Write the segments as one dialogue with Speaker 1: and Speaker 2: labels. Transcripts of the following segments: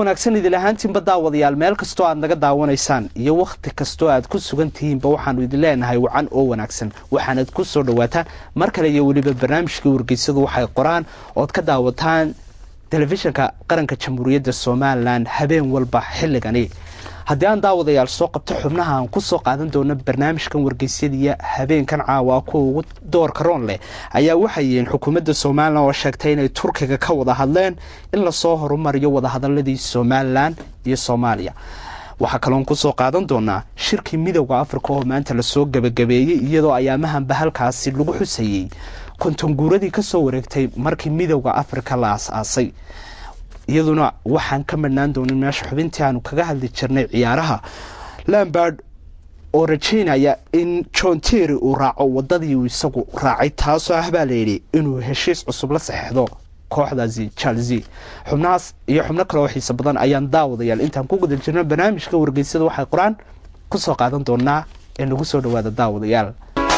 Speaker 1: wanaagsan idil ahaantiinba daawadayaal meel kastoo aad naga daawanaysaan iyo wakhti kastoo aad ku sugan tihiinba waxaanu idin leenahay wacan oo wanaagsan waxaanad ku soo dhawaataan mar kale iyo weliba barnaamijkii wargeysadu waxay qoraan ood ka daawataan telefishinka qaranka jamhuuriyadda somalilan habeen walba xilligani haddii aan daawadayaal soo qabto xubnaha aan kusoo qaadan doono barnaamijkan wargeysyadiiyo habeenkan caawa kuwa ugu doorka roon leh ayaa waxay yihiin xukuumadda somalilan oo sheegtay inay turkiga ka wada hadleen in lasoo horumariyo wadahadaladii somalilan iyo soomaaliya waxaa kaloon kusoo qaadan doonaa shirkii midowda africa oo maanta lasoo gebagabeeyey iyadoo ayaamahanba halkaasi lagu xusayey kontonguuradii kasoo wareegtay markii midowda africa la as-aasay iyaduna waxaan ka madhnaan doonin meesha xubintii aanu kaga hadli jirnay ciyaaraha lambard oo rajaynaya in john terry uu raaco wadadii uu isagu raacay taasoo ah baa layidhi inuu heshiis cusub la saxeixdo kooxdaasi chelsea xubnahaas iyo xubno kale oo xiise badan ayaan daawadayaal intaan ku guda jirno barnaamijka wargeysada waxay qoraan kusoo qaadan doonaa ee nagu soo dhawaada daawadayaal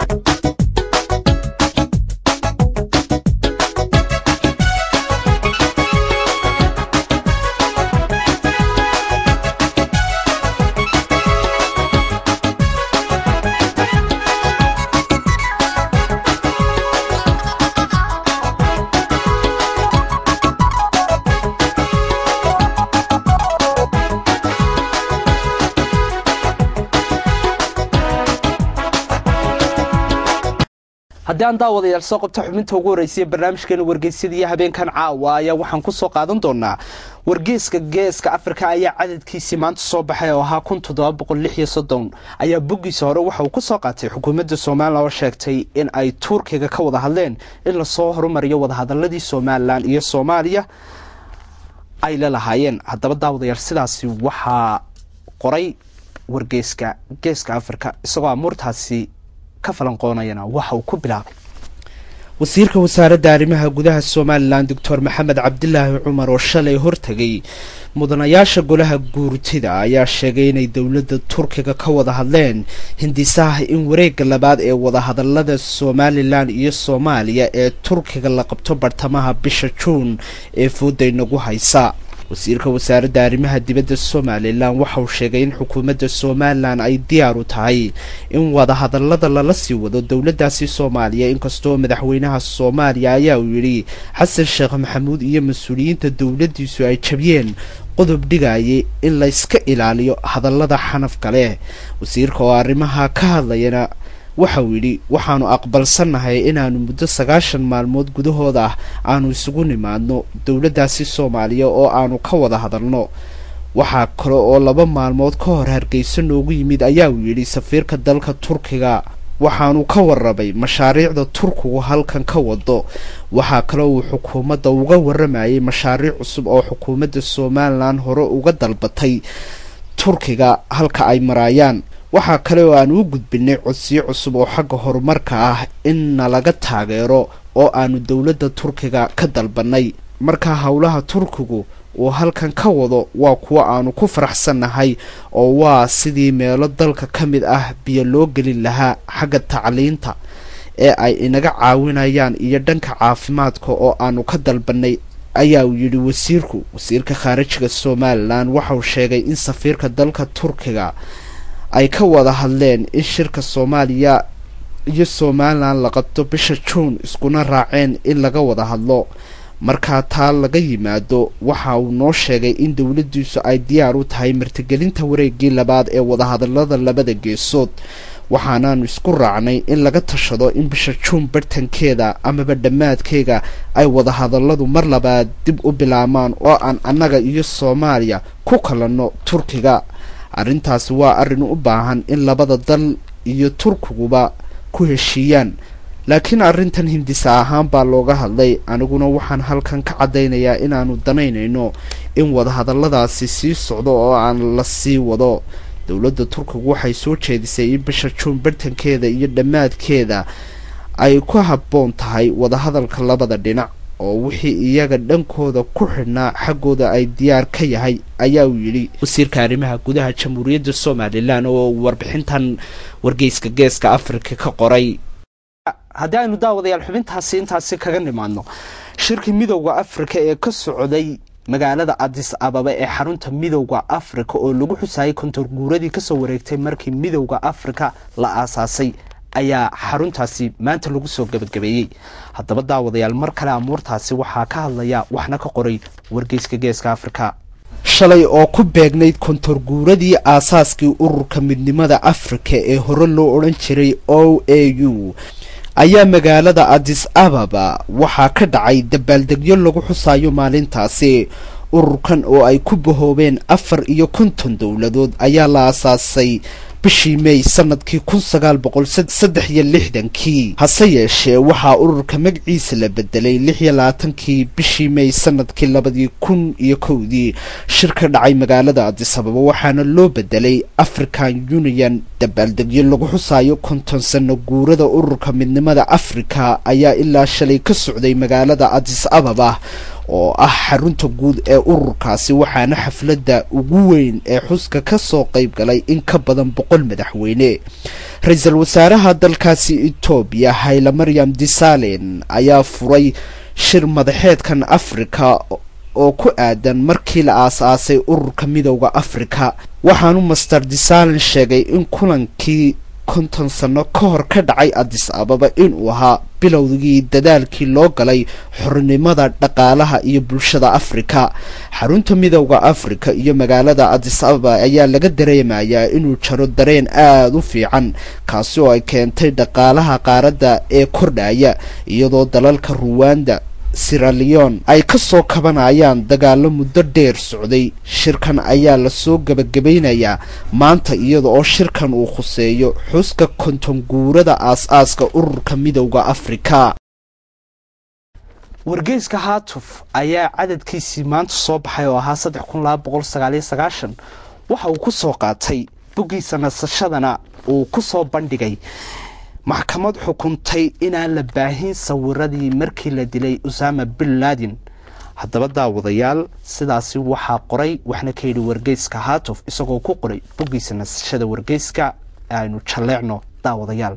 Speaker 1: haddii aan daawadayaal soo qabto xubinta ugu horreysay barnaamijkeena wargeysyadiiyo habeenkan caawa ayaa waxaan kusoo qaadan doonaa wargeeska geeska afrika ayaa cadadkiisii maanta soo baxay oo ahaa kun toddoba boqol lix iyo soddon ayaa boggiisa hore waxa uu kusoo qaatay xukuumadda somalilan oo sheegtay in ay turkiga ka wada hadleen in lasoo horumariyo wadahadaladii somalilan iyo soomaaliya ay la lahaayeen haddaba daawadayaal sidaasi waxaa qoray wargeeska geeska afrika isagoo amuurtaasi wasiirka wasaaradda arrimaha gudaha somalilan doctor maxamed cabdilaahi cumar oo shalay hortegay mudanayaasha golaha guurtida ayaa sheegay inay dowladda turkiga ka wada hadleen hindisaha in wareegga labaad ee wadahadalada somalilan iyo soomaaliya ee turkiga la qabto bartamaha bisha juun ee fooday nagu haysa wasiirka wasaaradda arrimaha dibadda somalilan waxauu sheegay in xukuumadda somalilan ay diyaar u tahay in wadahadalada lala sii wado dowladdaasi soomaaliya inkastoo madaxweynaha soomaaliya ayaa uu yidhi xasan sheekh maxamuud iyo mas-uuliyiinta dowladdiisu ay jabiyeen qodob dhigayay in layska ilaaliyo hadallada xanafka leh wasiirka oo arrimaha ka hadlayana waxa uu yidhi waxaanu aqbalsannahay inaanu muddo sagaashan maalmood gudahooda ah aanu isugu nimaadno dowladdaasi soomaaliya oo aanu ka wada hadalno waxaa kale oo laba maalmood ka hor hargeysa noogu yimid ayaa uu yidhi safiirka dalka turkiga waxaanu ka warramay mashaariicda turkigu halkan ka wado waxaa kale uu xukuumadda uga warramayay mashaariic cusub oo xukuumadda somalilan hore uga dalbatay turkiga halka ay maraayaan waxaa kale oo aan u gudbinay codsiyo cusub oo xagga horumarka ah in nalaga taageero oo aanu dowladda turkiga ka dalbanay markaa howlaha turkigu uu halkan ka wado waa kuwo aanu ku faraxsannahay oo waa sidii meelo dalka ka mid ah biyo loo gelin lahaa xagga tacliinta ee ay inaga caawinayaan iyo dhanka caafimaadka oo aanu ka dalbanay ayaa uu yidhi wasiirku wasiirka khaarijiga somalilan waxauu sheegay in safiirka dalka turkiga ay ka wada hadleen in shirka soomaaliya iyo somalilan la qabto bisha juun iskuna raaceen in laga wada hadlo markaa taa laga yimaado waxa uu noo sheegay in dowladdiisu ay diyaar u tahay martigelinta wareegii labaad ee wadahadalada labada geesood waxaanaanu isku raacnay in laga tashado in bisha juun bartankeeda amaba dhammaadkeega ay wadahadaladu mar labaad dib u bilaabmaan oo aan annaga iyo soomaaliya ku kalanno turkiga arrintaasi waa arrin u baahan in labada dal iyo turkiguba ku heshiiyaan laakiin arrintan hindisa ahaan baa looga hadlay aniguna waxaan halkan ka caddaynayaa inaanu danaynayno in wadahadalladaasi sii socdo oo aan la sii wado dowladda turkigu waxay soo jeedisay in bisha juun bartankeeda iyo dhammaadkeeda ay ku habboon tahay wadahadalka labada dhinac oo wixii iyaga dhankooda ku xidhnaa xaggooda ay diyaar ka yahay ayaa uu yidhi wasiirka arrimaha gudaha jamhuuriyadda somalilan oo warbixintan wargeyska geeska afrika ka qoray haddii aynu daawadayaal xubintaasi intaasi kaga nimaadno shirkii midowda afrika ee ka socday magaalada adis ababa ee xarunta midowda afrika oo lagu xusayay kontor guuradii kasoo wareegtay markii midowda afrika la aasaasay ayaa xaruntaasi maanta lagu soo gebagabeeyey haddaba daawadayaal mar kale amuurtaasi waxaa ka hadlaya waxna ka qoray wargeyska geeska afrika shalay oo ku beegnayd kontor guuradii aasaaskii ururka midnimada afrika ee hore loo odhan jiray o a u ayaa magaalada adis ababa waxaa ka dhacay dabaaldegyo lagu xusayo maalintaasi ururkan oo ay ku bahoobeen afar iyo konton dowladood ayaa la aasaasay bishii may sanadkii kun sagaal boqol saddex iyo lixdankii hase yeeshee waxaa ururka magaciisa la bedelay lix iyo labaatankii bishii may sanadkii labadii kun iyo kowdii shir ka dhacay magaalada adis ababa waxaana loo bedelay african union dabaaldegyo lagu xusayo konton sano guurada ururka midnimada afrika ayaa ilaa shalay ka socday magaalada adis ababa oo ah xarunta guud ee ururkaasi waxaana xafladda ugu weyn ee xuska ka soo qayb galay in ka badan boqol madaxweyne ra-iisul wasaaraha dalkaasi etoobiya hayle maryam disalen ayaa furay shir madaxeedkan afrika oo ku aadan markii la aas-aasay ururka midowda afrika waxaanu master disalen sheegay in kulankii konton sano ka hor ka dhacay adis ababa inuu ahaa bilowgii dadaalkii loo galay xornimada dhaqaalaha iyo bulshada afrika xarunta midowda afrika iyo magaalada adis ababa ayaa laga dareemayaa inuu jaro dareen aada u fiican kaasi oo ay keentay dhaqaalaha qaaradda ee kordhaya iyadoo dalalka ruwanda siraleon ay ka soo kabanayaan dagaalo muddo dheer socday shirkan ayaa lasoo gebagabaynayaa maanta iyada oo shirkan uu khuseeyo xuska konton guurada aas-aaska ururka midowda afrika wargeyska haatuf ayaa cadadkiisii maanta soo baxay oo ahaa saddex kun laba boqol sagaaliyo sagaashan waxa uu ku soo qaatay boggiisa nasashadana uu ku soo bandhigay maxkamad xukuntay inaan la baahin sawiradii markii la dilay usama bin laden haddaba daawadayaal sidaasi waxaa qoray waxna ka yidhi wargeyska haatuf isagoo ku qoray boggiisa nasashada wargeyska aynu jalleecno daawadayaal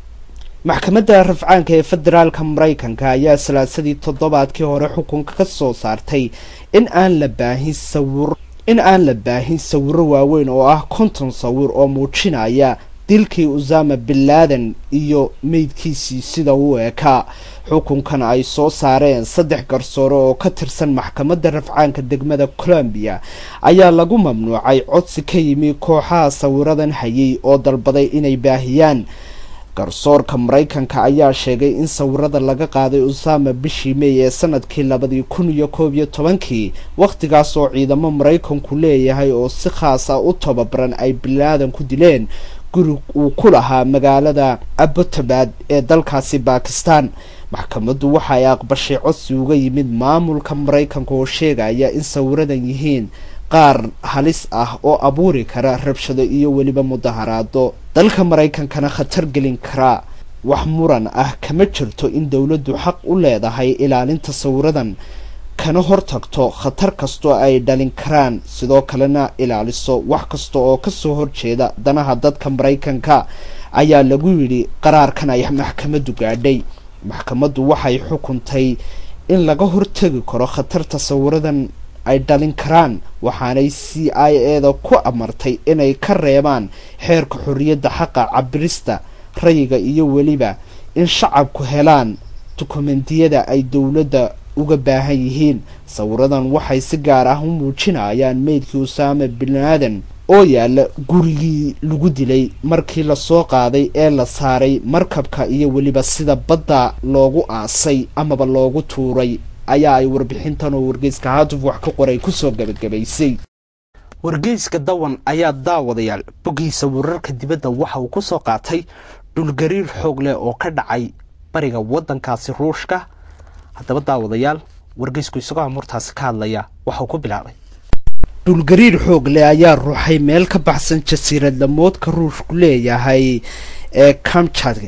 Speaker 1: maxkamadda rafcaanka ee federaalka maraykanka ayaa salaasadii toddobaadkii hore xukunka ka soo saartay in aan la baahin sawir in aan la baahin sawiro waaweyn oo ah konton sawir oo muujinaya dilkii usama bin laden iyo meydkiisii sida uu ekaa xukunkan ay soo saareen saddex garsoore oo ka tirsan maxkamadda rafcaanka degmada colombiya ayaa lagu mamnuucay codsi ka yimi kooxaha sawiradan hayay oo dalbaday inay baahiyaan garsoorka maraykanka ayaa sheegay in sawirada laga qaaday usama bishii may ee sanadkii labadii kun iyo koob iyo tobankii wakhtigaas oo ciidamo maraykanku leeyahay oo si khaas ah u tababaran ay bilaadan ku dileen guri uu ku lahaa magaalada abotabad ee dalkaasi bakistan maxkamaddu waxa ay aqbashay codsi uga yimid maamulka maraykanka oo sheegaya in sawiradan yihiin qaar halis ah oo abuuri kara rabshado iyo weliba mudaharaado dalka maraykankana khatar gelin karaa wax muran ah kama jirto in dowladdu xaq u leedahay ilaalinta sawiradan kana hortagto khatar kastoo ay dhalin karaan sidoo kalena ilaaliso wax kasta oo kasoo horjeeda danaha dadka maraykanka ayaa lagu yidhi qaraarkan ay maxkamaddu gaadhay maxkamaddu waxay xukuntay in laga hortegi karo khatarta sawiradan ay dhalin karaan waxaanay c i eda ku amartay inay ka reebaan xeerka xorriyadda xaqa cabirista rayiga iyo weliba in shacabku helaan dukumentiyada ay dowladda uga baahan yihiin sawiradan waxay si gaar ah u muujinayaan meydkii usama bin laden oo yaalla gurigii lagu dilay markii lasoo qaaday ee la saaray markabka iyo weliba sida badda loogu aasay amaba loogu tuuray ayaa ay warbixintan oo wargeyska haatuf wax ka qoray kusoo gabagabaysay wargeyska dawan ayaa daawadayaal boggiisa wararka dibadda waxa uu ku soo qaatay dhulgariir xoog leh oo ka dhacay bariga waddankaasi ruushka haddaba daawadayaal wargeysku isagoo amuurtaasi ka hadlaya waxauu ku bilaabay dhulgariir xoog leh ayaa ruuxay meel ka baxsan jasiirad lamoodka ruushku leeyahay ee kamjad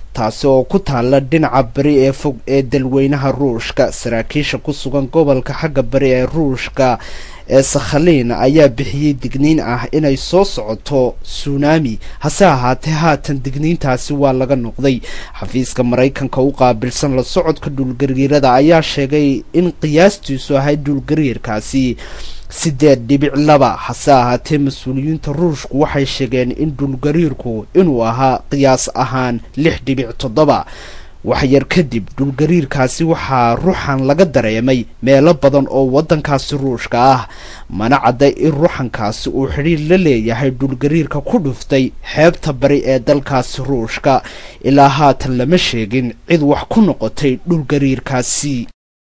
Speaker 1: taasi oo ku taalla dhinaca bari ee fog ee dalweynaha ruushka saraakiisha ku sugan gobolka xagga bari ee ruushka ee sakhaliin ayaa bixiyey digniin ah inay soo socoto suunami hase ahaatee haatan digniintaasi waa laga noqday xafiiska maraykanka u qaabilsan la socodka dhulgariirada ayaa sheegay in qiyaastiisu ahayd dhulgariirkaasi siddeed dhibic laba hase ahaatee mas-uuliyiinta ruushku waxay sheegeen in dhulgariirku inuu ahaa qiyaas ahaan lix dhibic toddoba waxyar kadib dhulgariirkaasi waxaa ruuxan laga dareemay meelo badan oo waddankaasi ruushka ah mana cadday in ruuxankaasi uu xidhiir la leeyahay dhulgariirka ku dhuftay xeebta bari ee dalkaasi ruushka ilaa haatan lama sheegin cid wax ku noqotay dhulgariirkaasi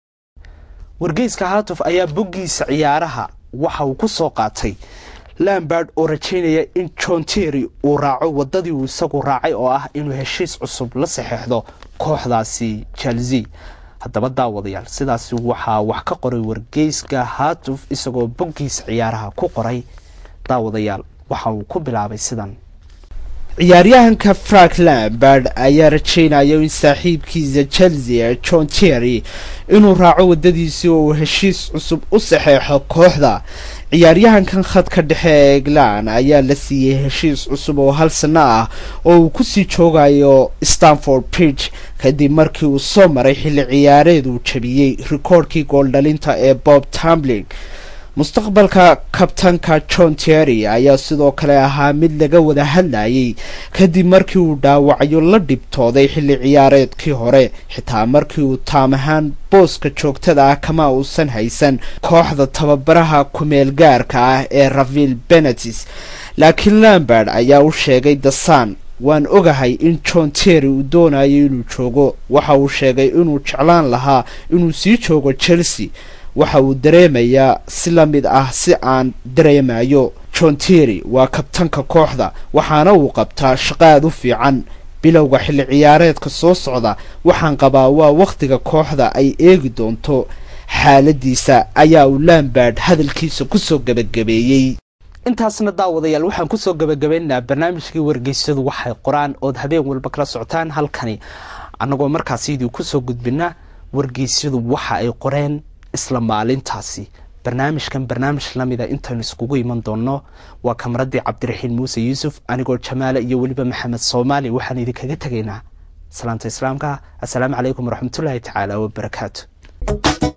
Speaker 1: wargeyska haatuf ayaa boggiisa ciyaaraha waxa uu ku soo qaatay lambard oo rajaynaya in john terry uu raaco waddadii uu isagu raacay oo ah inuu heshiis cusub la saxeexdo kooxdaasi chelsea haddaba daawadayaal sidaasi waxaa wax ka qoray wargeyska haatuf isagoo boggiisa ciyaaraha ku qoray daawadayaal waxa uu ku bilaabay sidan ciyaaryahanka frank lambard ayaa rajaynaya in saaxiibkiisa chelsea john terry inuu raaco waddadiisii oo uu heshiis cusub u saxeexo kooxda ciyaaryahankan khadka dhexe ee eglan ayaa la siiyey heshiis cusub oo hal sanno ah oo uu kusii joogayo stanford bridge kadib markii uu soo maray xilli ciyaareed uu jabiyey rikoorhkii gooldhalinta ee bob tambling mustaqbalka kabtanka john terry ayaa sidoo kale ahaa mid laga wada hadlayay kadib markii uu dhaawacyo la dhibtooday xilli ciyaareedkii hore xitaa markii uu taam ahaan booska joogtada ah kama uusan haysan kooxda tababaraha kumeel gaarka ah ee ravil benetis laakiin lambard ayaa u sheegay dasan waan ogahay in john terry uu doonayo inuu joogo waxa uu sheegay inuu jeclaan lahaa inuu sii joogo chelsea waxa uu dareemayaa si la mid ah si aan dareemayo john terry waa kabtanka kooxda waxaana uu qabtaa shaqo aad u fiican bilowga xilli ciyaareedka soo socda waxaan qabaa waa wakhtiga kooxda ay eegi doonto xaaladiisa ayaa uu lambard hadalkiisa kusoo gebagabeeyey intaasna daawadayaal waxaan kusoo gebagabaynaynaa barnaamijkii wargeysyadu waxay qoraan ood habeen walba kala socotaan halkani annagoo markaas idii kusoo gudbina wargeysyadu waxa ay qoreen isla maalintaasi barnaamijkan barnaamij lamida intaynu iskugu iman doonno waa kamaradii cabdiraxiin muuse yuusuf anigoo jamaale iyo weliba maxamed soomaali waxaan idinkaga tegaynaa salaanta islaamka assalaamu calaykum waraxmatullaahi tacaala wabarakaatu